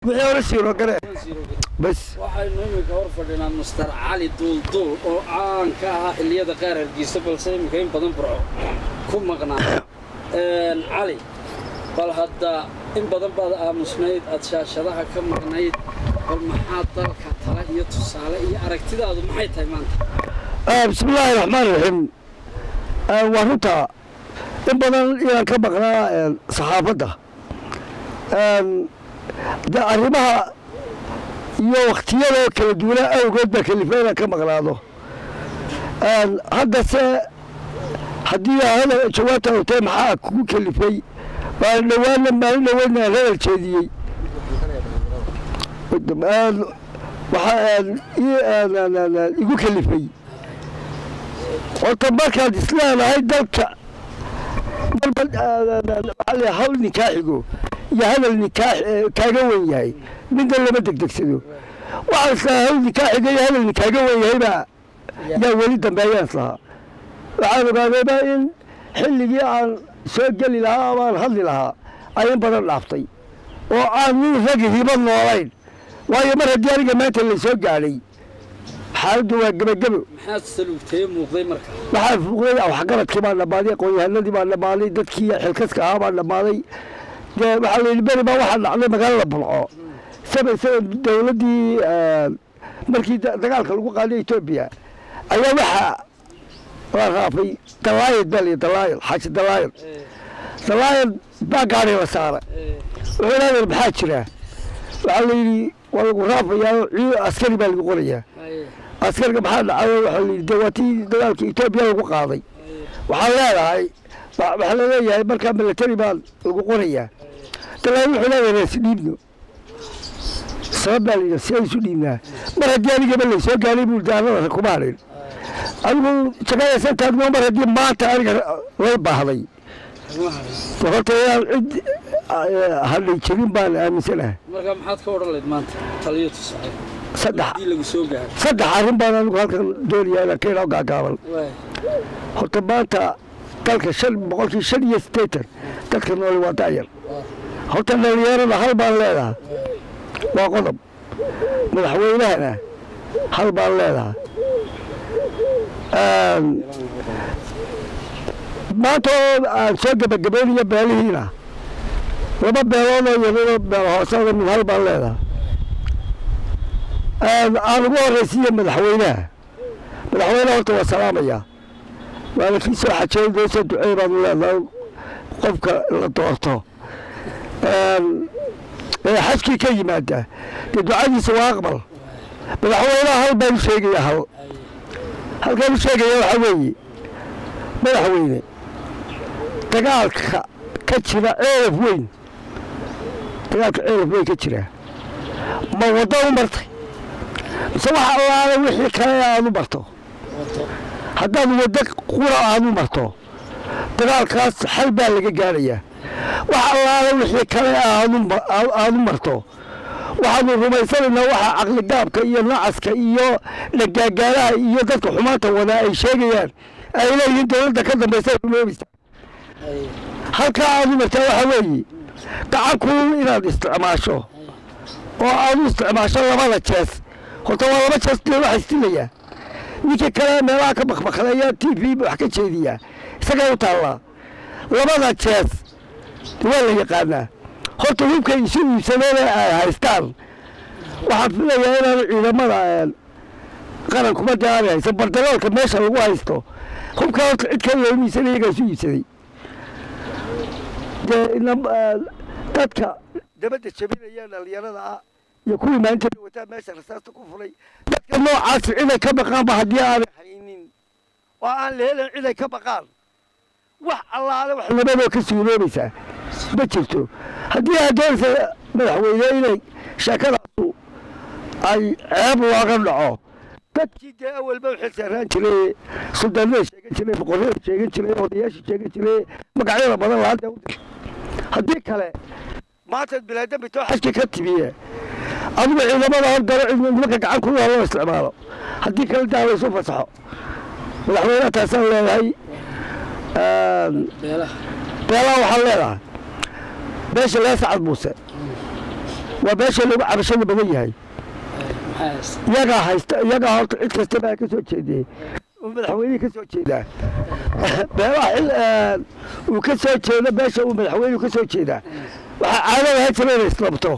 wixii hore siiro gare bas waxaynu iminka hor fadhinaa master cali duulduul oo caan ka ahaa xilliyada qaar hargeysa balse iminka in badan burco ku maqnaa cali bal hadda in badan baad aamusnayd aad shaashadaha ka maqnayd bal maxaa dalka tala iyo tusaale iyo aragtidaadu maxay tahay maanta bismi illaahi raxmaan raxiim waa runta in badan inaan ka maqnaa saxaafadda de arrimaha iyo wakhtiyadoo kala duwanaa awgood baa kalifa inaan ka maqnaado haddase haddii hada jawaabta ogtay maxaa kugu kalifay waa dhawaana maalin dhaweydna aan hadal jeediyey waxaa igu kalifay horta markaad isleedahay dalka waxaa hawl nikaaxigo iyo hadal nikaax kaaga wen yahay midna lama degdegsado waxaa islahaa hawl nikaaxiga iyo hadal kaaga wen yahay baa yaa weli dambeeyaan islahaa waxaan ogaadayba in xilligii aan soo geli lahaa amaan hadli lahaa ay in badan dhaaftay oo aan nin rag hiba noolayn waayo mar haddii aniga maanta la soo gaadhay xaaladdu waa gebagebo maxaad saluugtee muuqday marka waxaa fuuqday waxgaradkii baa dhammaaday aqoon-yahanadii baa dhammaaday dadkii xilkaska ahaa baa dhammaaday dee waxaa la yidhi beri baa waxaa dhacday magaalada bulco saba saba dowladdii markii dagaalka lagu qaaday etoobiya ayaa waxaa la raafay dalaayad baa layidhi dalaayad xaaji dalaayad dalaayad baa gaadhay la saara wuxuu leedahay maxaa jira waxaa la yidhi waa lagu raafayaa askari baa lagu qorayaa askariga maxaa dhacay waxaa la yidhi dee waa tii dagaalka etoobiya lagu qaaday waxaa leedahay waxaa laleeyahay markaa milatari baa lagu qorayaa dalaayad wuxuu leedahay reesi dhiibno sabab baa la yidhi si ay isu dhiibnaa mar haddii anigaba laysoo gaaray buu daarada kuma hadhin adigu jagayaysan taagno mar haddii maanta aniga lay baahday horta inaan cid hadhay jirin baan aaminsanahay marka maxaad ka odhan layd maanta taliyo tusaale saddex haddii lagu soo gaaro saddex arrin baan anigu halkan doonayaa inaan ka idhaa gaagaaban waay horta maanta dalka shan boqolkii shan iyo siddeetan dadka nooli waa da'yar horta dhalinyarada hal baan leedahay waa qodob madaxweynahana hal baan leedahay maanta oo aan soo gebagabaynayo beelihiina laba beeloodoo yarado beel hoosada mid hal baan leedahay aan ugu horraysiiya madaxweynaha madaxweynaha horta waa salaamayaa waana kii soo xajeey doo soo duceey baanu leedahay qofka la doorto ee xajkii ka yimaada dee ducadiisa waa aqbal madaxweynaha hal baan u sheegaya hal halkaan u sheegaya waxaa weeye madaxweyne dagaalka ka jira ceelaf weyn dagaalka ceelaf weyn ka jira ma waddo u martay mise waxa allaala wixii kale aad u marto haddaad waddo qura aad u marto dagaalkaas xal baa laga gaarayaa wax allaala wixii kale aad u marto waxaanu rumaysanaynaa waxa caqligaabka iyo nacaska iyo dhagaagaalaha iyo dadka xumaanta wadaa ay sheegayaan ay leeyihiin dowladda ka dambaysa rumoobaysa halkaa aad u martaa waxaa weeye gacanku inaad isticmaasho oo aad u isticmaasho labada jees horta waa laba jees dee waxa istilayaa ninkii kale meelaha ka bakbakleeya t v wax ka jeediyaa isagay u taallaa labada jees waa la yaqaanaa horta hubkay isu iibsadeena ay haystaan waxaan filayaa inaan ciidamada qaran kubadda aanay haysan bardaloolka meesha lagu haysto hubka horta cid kale looma iibsanay iyagaa isu iibsaday dee dadka dabadda jabinaya dhalinyarada ah iyo kuwii maalinta wataa meesha rasaasta ku fulay dadka noocaasi ciday ka baqaanba haddii aanay haynin oo aan la helin ciday ka baqaan wax allaale wax labadoo ka suuroobaysaa ma jirto haddii aad doonaysa madaxweyne inay sheekadaasu ay ceeb looga dhaco dadkii dee awalba waxay saaraan jiray suldaanada sheegan jiray boqorrada sheegan jiray odayaasha sheegan jiray magacyada badan lahaa dee u dir haddii kale maanta bilaadambi too xajka ka timiye adigu ciidamada hor daro nimanka gacan ku loo isticmaalo haddii kale daa laysu fasaxo madaxweynaha taasaan leedahay beelaha beelaha waxaan leedahay beesha lee sacad muuse waa meesha lagu cabashada badan yahay iyagaa haysta iyagaa horta cid kasta baa ka soo jeediyey uu madaxweynihii ka soo jeedaa meelaha xil uu ka soo jeedo meesha uu madaxweynuhu ka soo jeedaa waxaa caadada ha jira inay islabto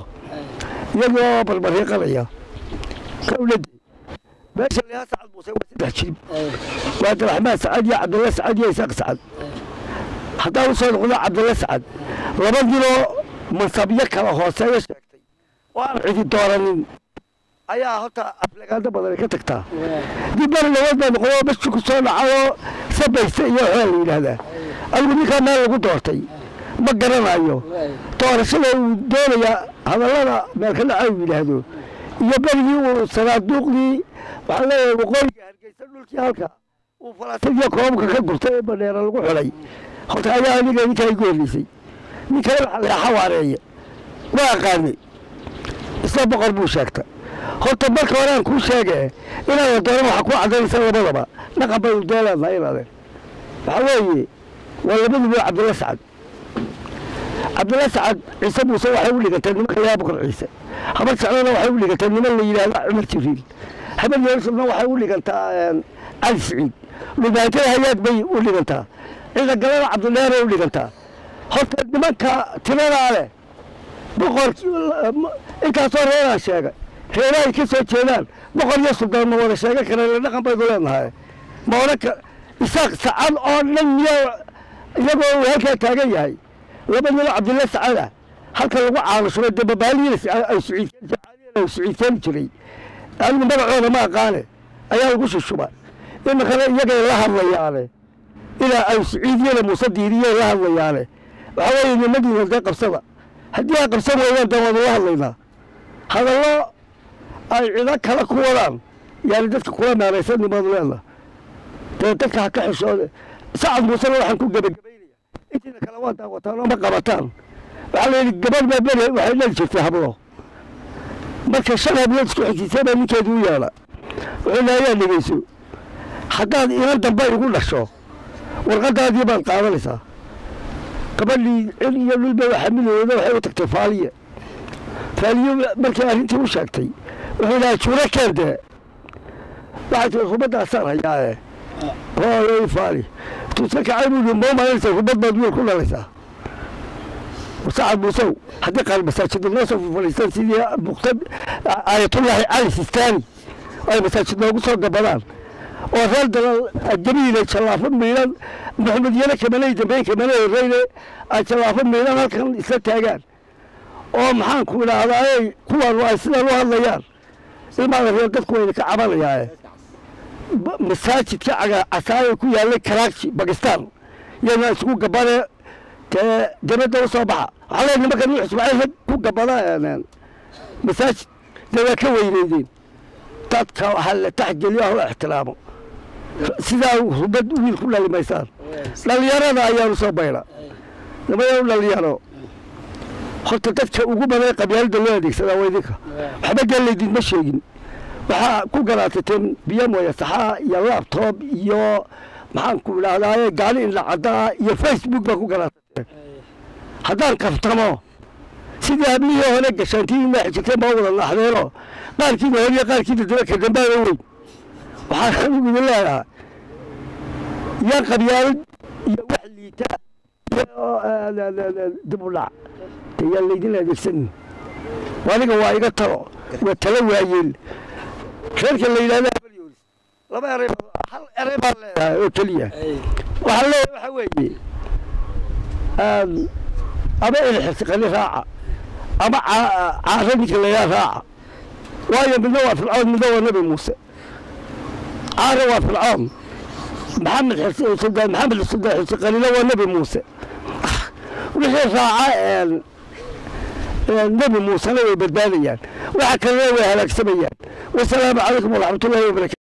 iyagoo barbariiqanaya kawladi meesha lihaa sacad muuse waa saddex jilib waa abdiraxmaan sacad iyo cabdulla sacad iyo isaaq sacad haddaa u soo noqdo cabdulla sacad laba diloo mansabyo kala hooseeya sheegtay oo aan cidi dooranin ayaa horta aflagaado badan ka tagtaa dib mar labaad baa noqdo bashi ku soo dhacayoo sabaysta iyo waxaa la yidhaahdaa adigu ninkaa meel lagu doortay ma garanayo doorashada uu doonaya hadallada meelka dhaca uu yidhaahdo iyo berigii uu sanaaduuqdii waxaan leeyahay waqooyiga hargeysa dhulkii halka uu falaasadiyo koobka ka gurtay ee badheera lagu xulay horta ayaa aniga ninkaa igu horreysay ninkana waxaa layaa xawaareeye ma aqaani isla boqor buu sheegta horta marka hore aan kuu sheege inaada dooran waxaa kuu cadaynaysa labadaba dhaqan baynu deeleenahay inaade waxaa weeye waa labaduba cabdulla sacad cabdulla sacad ciise muuse waxay u dhigantay nimanka yaa boqor ciise habar sacdana waxay u dhigantay niman la yidhaahdo cumar jibriil habar yeersubna waxay u dhigantaa cali siciid dhubaatada hayaad bay u dhigantaa ciida galada cabdidheeray u dhigantaa horta nimanka tiradaa leh boqor intaasoo reeraa sheegay reerahay ka soo jeedaan boqor iyo suldaan ma wada sheegan kareen dhaqan baynu leenahay ma odhan ka isaaq sacad oo dhan miyaa iyagoo uu halkaa taagan yahay laba nilo cabdilla sacada halka lagu caanushuro dee babaaliyiina ay suciidseeni jiray anigu magacooda ma aqaane ayaa lagu shushuba iminkana iyagay la hadlayaane ilaa ay suciidiyana muuse diiriyey la hadlayaane waxaa weeye nimadiina dee qabsada haddii ay qabsan weeyaan dee waanu la hadlaynaa hadallo ay cido kale ku wadaan yaani dadka kula meeraysan nimaadu leena dee dadka ha ka xishoode sacad muusena waxaan ku gebagabaynaya intiina kale waa daawataan oo ma qabataan waxaa la yidhi gabadh baa beri waxay dhali jirtay hablo marka shan hablood isku xigsiisay baa ninkeedu u yeedha wuxuu leha ayaa dhegeyso haddaad inan dambe igu dhasho warqadaadii baad qaadanaysaa gabadhii cil iyo dhulba waxa midooda waxay u tagtay faaliye faaliye markii arrintii u sheegtay wuxuu dhaha juuro keende waxay tii rubaddaasaan hayaae hooy faali tuusa kacay buu yidhi moo maalinaysa rubad baad wiil ku dhalaysaa sacad muusow haddii qaar masaajida noo soo fadhiistaan sidii muqtad aayatullaahi cali sistaani ay masaajid noogu soo gabadaan oo reer dalal jabiile jallaafo miidhan maxamed yane kamanay dambeyn kamanay horeyne ay jallaafo miidhan halkan isla taagaan oo maxaan ku idhaahdaay kuwaanu ay sidaan u hadlayaan ilmaada reer dadku wayna ka cabanayaae masaajidka casaaye ku yaallay karaagji bakistan yana isugu gabane dee dabadda u soo baxa waxaa leeyahay nimanka nuux ismaaciil rag ku gabada masaajid dee waa ka weyneydeen dadka waxaa la taxgeliyo oo la ixtiraamo sidaa rubad wiil ku dhali maysaan dhallinyarada ayaanu soo bayna nimayaa u dhalinyaro horta dadka ugu badan qabyaalada loo adeegsadaa waa idinka waxba dee laydinma sheegin waxaa ku garaatateen biyo mooya saxaa iyo labtoob iyo maxaan ku idhahdaaye gaali indha caddaa iyo facebook baa ku garaatateen haddaan kaftamo sidii hablihii hore gashaantii inaa xijirteen baa wada naaxdeeno qaarkiina hore iyo qaarkiina daba ka dambaada weyn waxaan anigu idin leedahaa yaa qabyaalad iyo wax liita iyo dib u dhac de yaan laydin adeegsanin aniga waa iga talo waa talo waayeel reerka la yidhahda habalyoolis laba eray hal eray baan leedahay oo keliya waxaan leeyahay waxaa weeye ama ilxirsiqani raaca ama caara ninka layaa raaca waayo midna waa fircoon midna waa nebi muuse caara waa fircoon maxamed sultaan maxamed sultaan xirsiqanina waa nebi muuse wixii raaca nebi muusena way badbaadayaan waxa kalena way halaagsamayaan wasalaamu calaykum waraxmatullahi wabarakatu